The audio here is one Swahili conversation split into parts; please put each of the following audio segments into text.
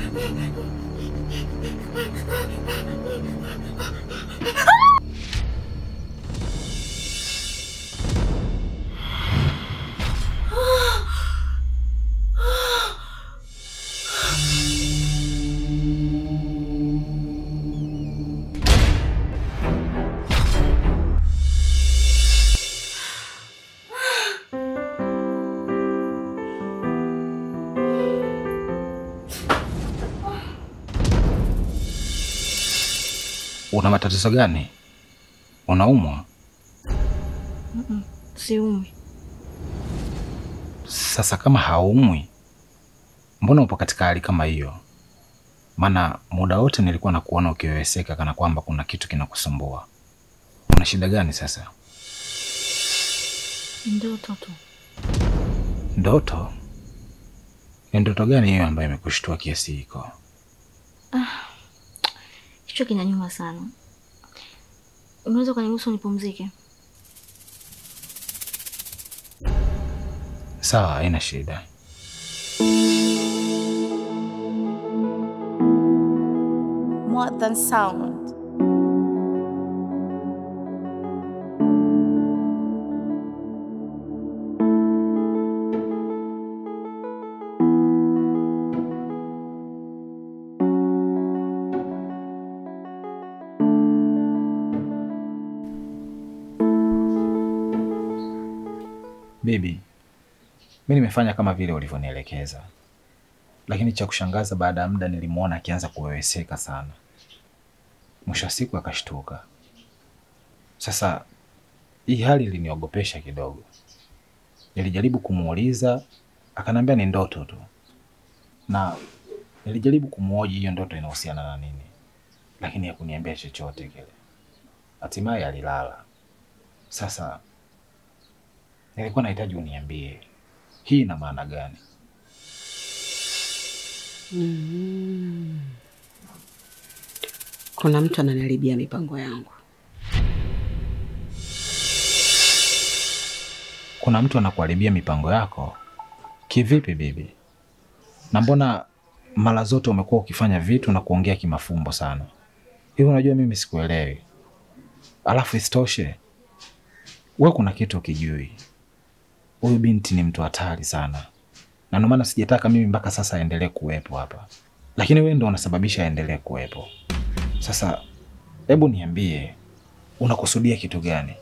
Una matatizo gani? Unaumwa? Siumi. Sasa kama haumwi, mbona upo katika hali kama hiyo? Maana muda wote nilikuwa nakuona ukiweweseka kana kwamba kuna kitu kinakusumbua. Una shida gani sasa? Ndoto tu. Ndoto? Ni ndoto gani hiyo ambayo imekushtua kiasi hiko? Kichwa kinanyuma sana. Unaweza ukaniruhusu nipumzike? Sawa, haina shida. More than sound. Bibi, mi nimefanya kama vile ulivyonielekeza, lakini cha kushangaza, baada ya muda nilimwona akianza kuweweseka sana. Mwisho wa siku akashtuka. Sasa hii hali iliniogopesha kidogo. Nilijaribu kumuuliza, akaniambia ni ndoto tu, na nilijaribu kumhoji hiyo ndoto inahusiana na nini, lakini hakuniambia chochote kile. Hatimaye alilala. Sasa nilikuwa nahitaji uniambie hii ina maana gani? Mm. Kuna mtu ananiharibia mipango yangu. Kuna mtu anakuharibia mipango yako? Kivipi bibi? Na mbona mara zote umekuwa ukifanya vitu na kuongea kimafumbo sana hivi? Unajua mimi sikuelewi. Alafu isitoshe we kuna kitu ukijui, huyu binti ni mtu hatari sana, na ndio maana sijataka mimi mpaka sasa aendelee kuwepo hapa, lakini wewe ndo unasababisha aendelee kuwepo. Sasa hebu niambie, unakusudia kitu gani?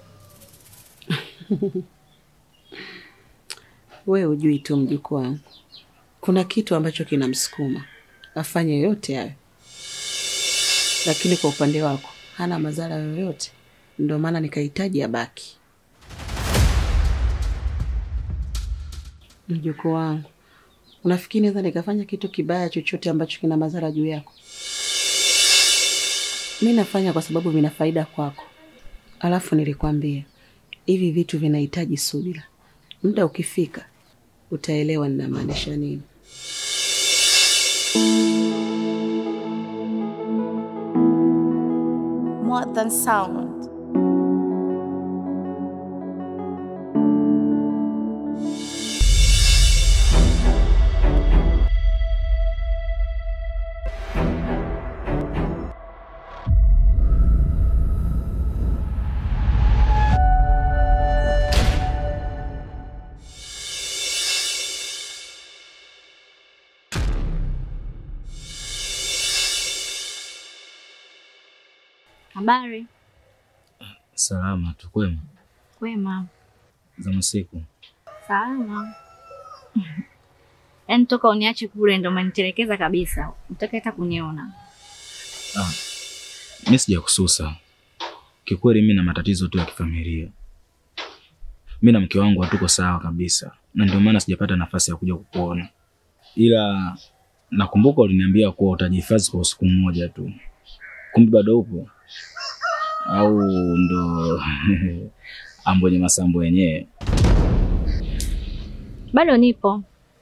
We hujui tu mjukuu wangu, kuna kitu ambacho kinamsukuma afanye yote hayo, lakini kwa upande wako hana madhara yoyote, ndio maana nikahitaji abaki. Mjukuu wangu, unafikiri naweza nikafanya kitu kibaya chochote ambacho kina madhara juu yako? Mi nafanya kwa sababu vina faida kwako. Alafu nilikwambia hivi vitu vinahitaji subira. Muda ukifika utaelewa ninamaanisha nini. More than sound. Habari? Salama tu, kwema Kwema. za masiku. Salama. Yaani toka uniache kule ndo umenitelekeza kabisa. Utaki hata kuniona. Ah, mi sija kususa kikweli, mi na matatizo tu ya kifamilia. Mi na mke wangu hatuko sawa kabisa, na ndio maana sijapata nafasi ya kuja kukuona, ila nakumbuka uliniambia kuwa utajihifadhi kwa usiku mmoja tu. Kumbe bado upo au ndo ambwenye masambo yenyewe? Bado nipo.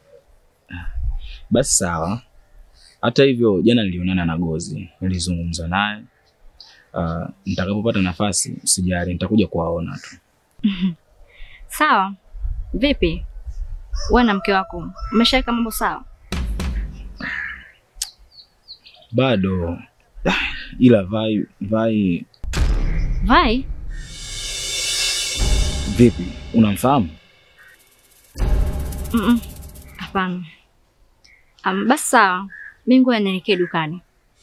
Basi sawa. Hata hivyo, jana nilionana na Gozi, nilizungumza naye. Uh, nitakapopata nafasi, sijali, nitakuja kuwaona tu. Sawa. Vipi? Wewe na mke wako mmeshaweka mambo sawa? Bado ila Vai, Vai Vai, vipi, unamfahamu? Mm-mm. hapana. Um, basi sawa, mimi ngoja nielekee dukani.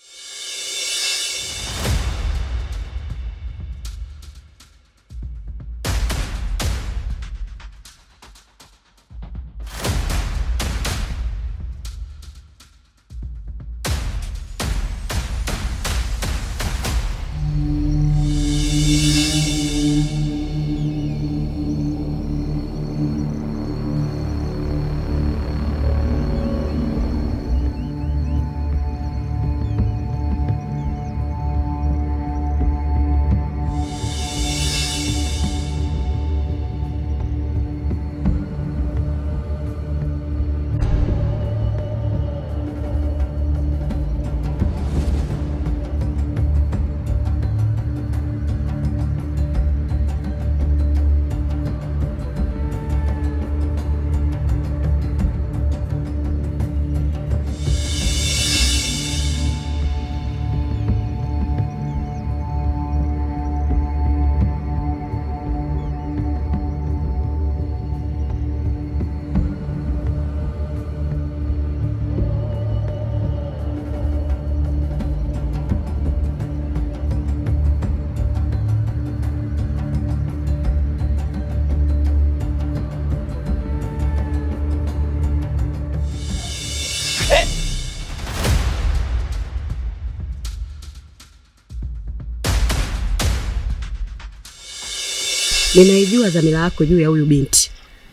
Ninaijua dhamira yako juu ya huyu binti.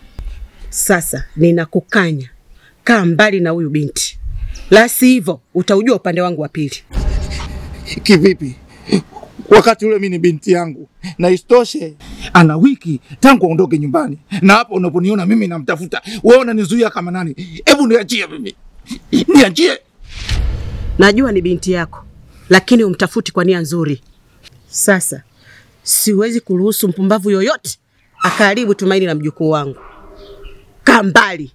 Sasa ninakukanya, kaa mbali na huyu binti, la sivyo utaujua upande wangu wa pili. Kivipi? Wakati ule mimi ni binti yangu, na isitoshe ana wiki tangu aondoke nyumbani, na hapo unaponiona mimi namtafuta, wewe unanizuia kama nani? Hebu niachie mimi, niachie. Najua ni binti yako, lakini umtafuti kwa nia nzuri. Sasa siwezi kuruhusu mpumbavu yoyote akaharibu tumaini la mjukuu wangu. Kaa mbali.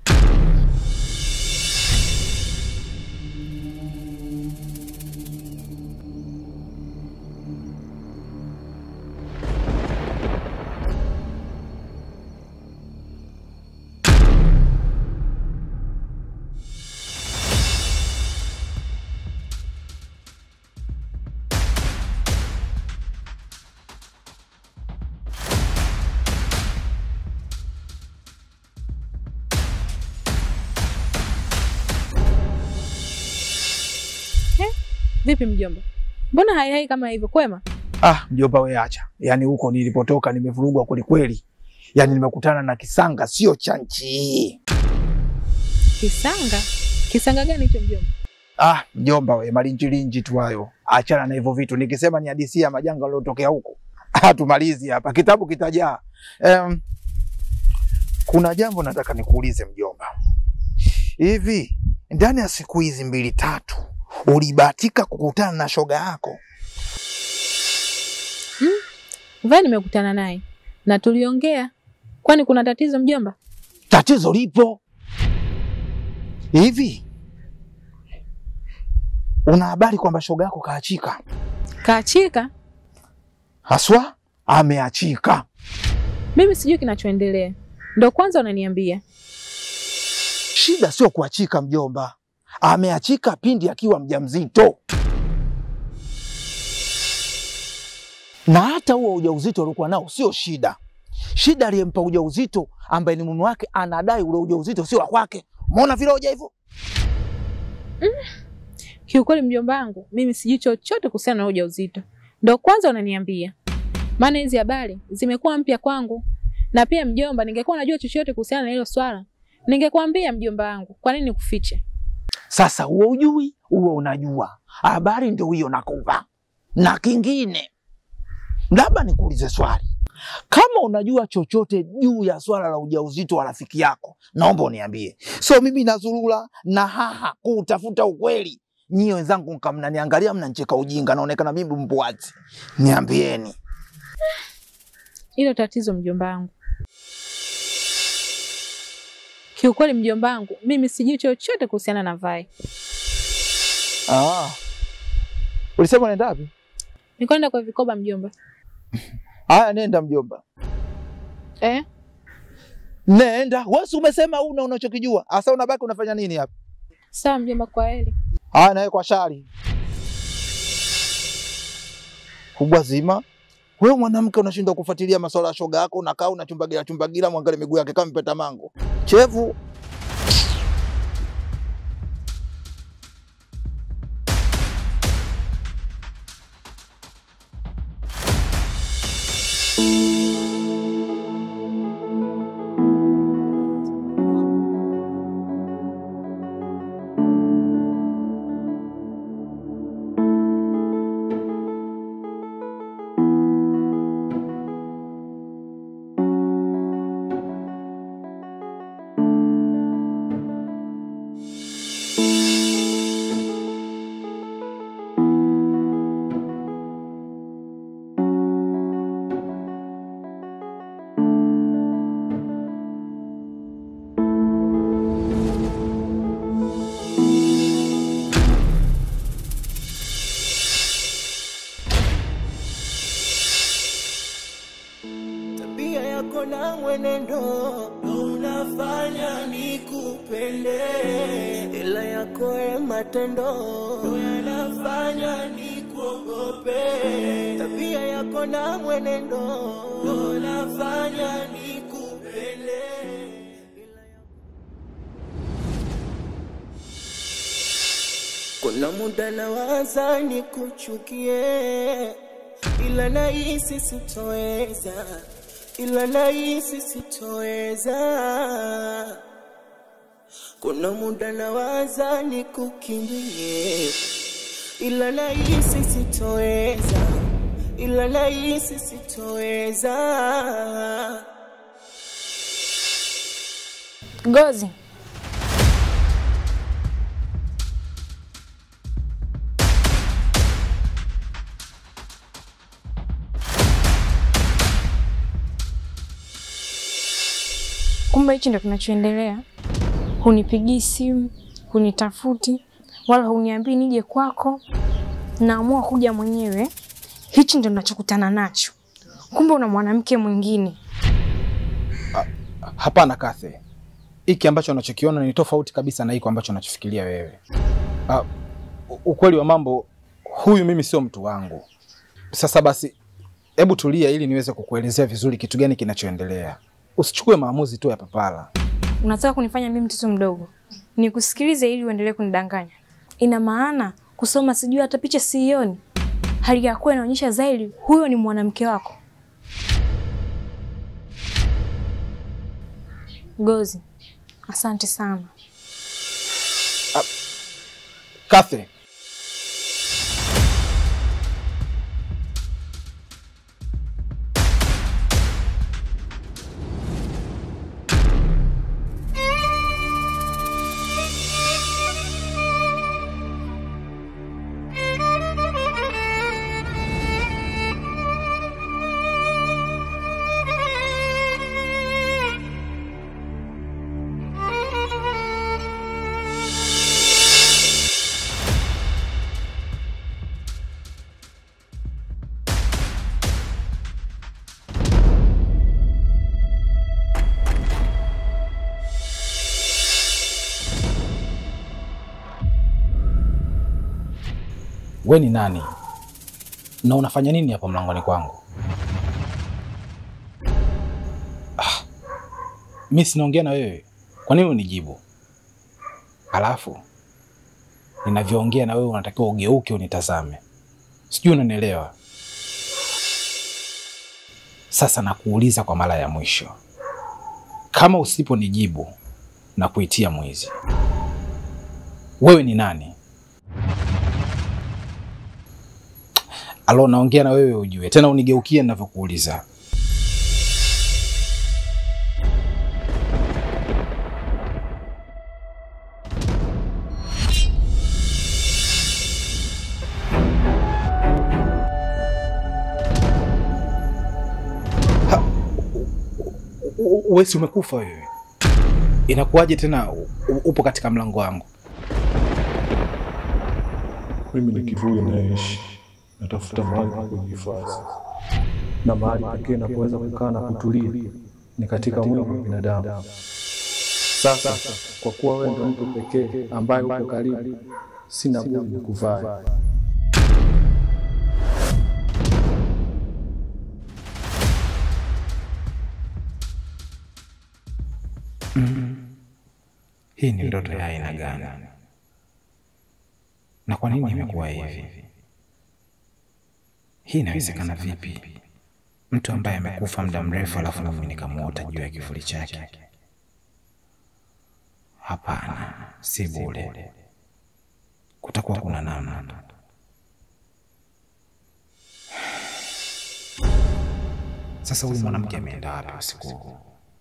Vipi mjomba, mbona haihai kama hivyo? Kwema? Ah, mjomba wewe acha. Yaani huko nilipotoka nimevurugwa kwelikweli. Yaani nimekutana na kisanga sio cha nchi. Kisanga? Kisanga gani hicho mjomba? Ah, mjomba we, malinjilinji tu hayo. Achana na hivyo vitu. Nikisema ni hadithi ya majanga yaliyotokea huko. Hatumalizi hapa. Kitabu kitajaa. Um, kuna jambo nataka nikuulize mjomba. Hivi ndani ya siku hizi mbili tatu ulibahatika kukutana na shoga yako? Vai nimekutana naye na tuliongea. Kwani kuna tatizo mjomba? Tatizo lipo. Hivi una habari kwamba shoga yako kaachika? Kaachika? Haswa ameachika. Mimi sijui kinachoendelea, ndo kwanza unaniambia. Shida sio kuachika mjomba, ameachika pindi akiwa mjamzito, na hata huo ujauzito aliokuwa nao sio shida. Shida aliyempa ujauzito ambaye ni mume wake anadai ule ujauzito sio wa kwake. Umeona vile hoja hivyo? Kiukweli mjomba wangu, mimi sijui chochote kuhusiana na ujauzito, ndo kwanza unaniambia. Maana hizi habari zimekuwa mpya kwangu, na pia mjomba, ningekuwa najua chochote kuhusiana na hilo swala ningekwambia mjomba wangu. Kwa nini nikufiche? Sasa huo ujui, huo unajua, habari ndio hiyo nakupa. Na kingine, labda nikuulize swali, kama unajua chochote juu ya swala la ujauzito wa rafiki yako, naomba uniambie. So mimi nazurura na haha kutafuta ukweli, nyie wenzangu mka mnaniangalia mnanicheka ujinga, naonekana mimi mbwazi. Niambieni. Hilo tatizo mjomba wangu. Kiukweli mjomba wangu, mimi sijui chochote kuhusiana na Vai. Ah, Ulisema unaenda wapi? Nikwenda kwa vikoba mjomba. Haya, nenda mjomba, Eh? nenda. Wewe si umesema una unachokijua, asa unabaki unafanya nini hapa? Sawa mjomba, kwa heri. Haya, nawe kwa shari kubwa zima. Wewe mwanamke unashindwa kufuatilia masuala ya shoga yako, unakaa unachumbagira chumbagira, mwangalie miguu yake kama mpeta mango chevu. Tabia yako na mwenendo ndo unafanya nikupende, ila yako ya matendo ndo yanafanya nikuogope. Tabia yako na mwenendo ndo unafanya nikupende. Kuna muda nawaza nikuchukie, ila nahisi sitoweza, ila nahisi sitoweza. Kuna muda nawaza nikukimbie, ila nahisi sitoweza, ila nahisi sitoweza. Gozi, kumbe hichi ndo kinachoendelea. Hunipigii simu, hunitafuti, wala huniambii nije kwako. Naamua kuja mwenyewe. Hichi ndo nachokutana nacho. Kumbe una mwanamke mwingine. Hapana Kathe, hiki ambacho unachokiona ni tofauti kabisa na hiko ambacho unachofikiria wewe. Ah, u- ukweli wa mambo, huyu mimi sio mtu wangu. Sasa basi, hebu tulia ili niweze kukuelezea vizuri kitu gani kinachoendelea. Usichukue maamuzi tu ya papala. Unataka kunifanya mimi mtoto mdogo nikusikilize ili uendelee kunidanganya? Ina maana kusoma sijui hata picha siioni, hali ya kuwa inaonyesha zaidi huyo ni mwanamke wako. Gozi, asante sana. Kathe, we ni nani na unafanya nini hapo mlangoni kwangu? Ah, mi sinaongea na wewe, kwa nini unijibu? Alafu ninavyoongea na wewe unatakiwa ugeuke unitazame, sijui unanielewa? Sasa nakuuliza kwa mara ya mwisho, kama usiponijibu na kuitia mwizi, wewe ni nani? Alo, naongea na wewe ujue, tena unigeukie ninavyokuuliza. Ha, u- u- Wewe si umekufa wewe? Inakuwaje tena u- u- upo katika mlango wangu? Mimi ni kivuyo naishi, natafuta mahali pa kujihifadhi, na mahali pekee na kuweza kukaa na kutulia ni katika mwili wa binadamu. Sasa kwa kuwa wewe ndio mtu pekee ambaye uko karibu, sina budi nikuvaa. Hii ni ndoto ya aina gani? Na kwa nini imekuwa hivi? Hii inawezekana vipi? Mtu ambaye amekufa muda mrefu alafu na mimi nikamuota juu ya kivuli chake? Hapana, si bure. Kutakuwa kuna namna. Sasa huyu mwanamke ameenda wapi usiku huu?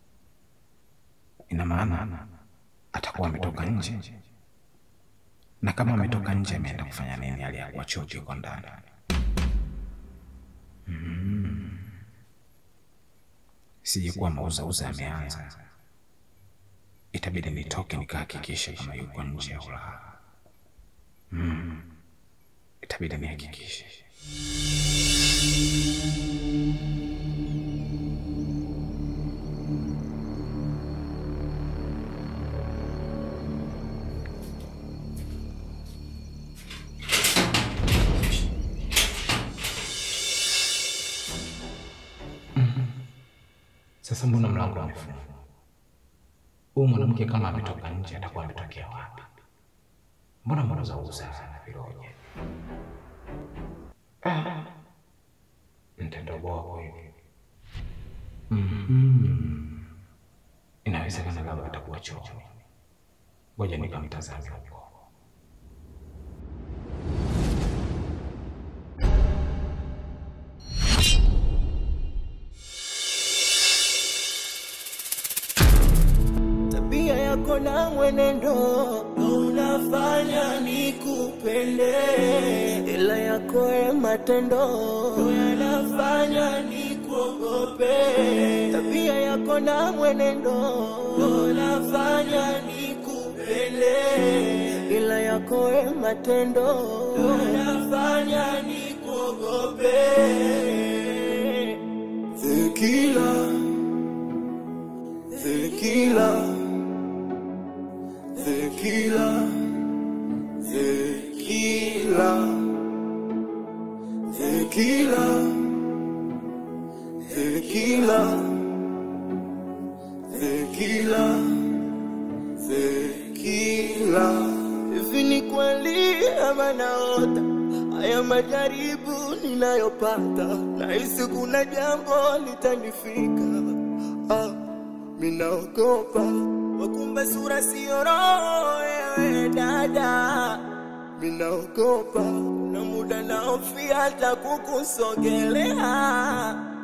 Ina maana atakuwa ametoka nje, na kama ametoka nje ameenda kufanya nini hali ya kuwa choo kiko ndani? Mm. Sije kuwa mauzauza ameanza, itabidi nitoke nikahakikishe kama yuko nje au la. Mm. Itabidi nihakikishe. Sasa mbona mlango umefungwa? Huyu mwanamke kama ametoka nje atakuwa ametokea wapi? Mbona mnauzauza sana viroje? Ah, mtendoboa kweli. Mhm. Inawezekana labda atakuwa chooni. Ngoja nikamtazame huko. tabia yako na mwenendo unafanya nikupende, ila yako ya matendo yanafanya nikuogope. Tabia yako na mwenendo unafanya nikupende, ila yako ya matendo yanafanya nikuogope. The killer the killer, the killer, the killer, the killer, the killer, the killer, the killer. Hivi ni kweli ama naota haya majaribu ninayopata, nahisi kuna jambo litanifika ah minaogopa wakumbe sura sio roho ewe dada minaogopa na muda naofia hata kukusogelea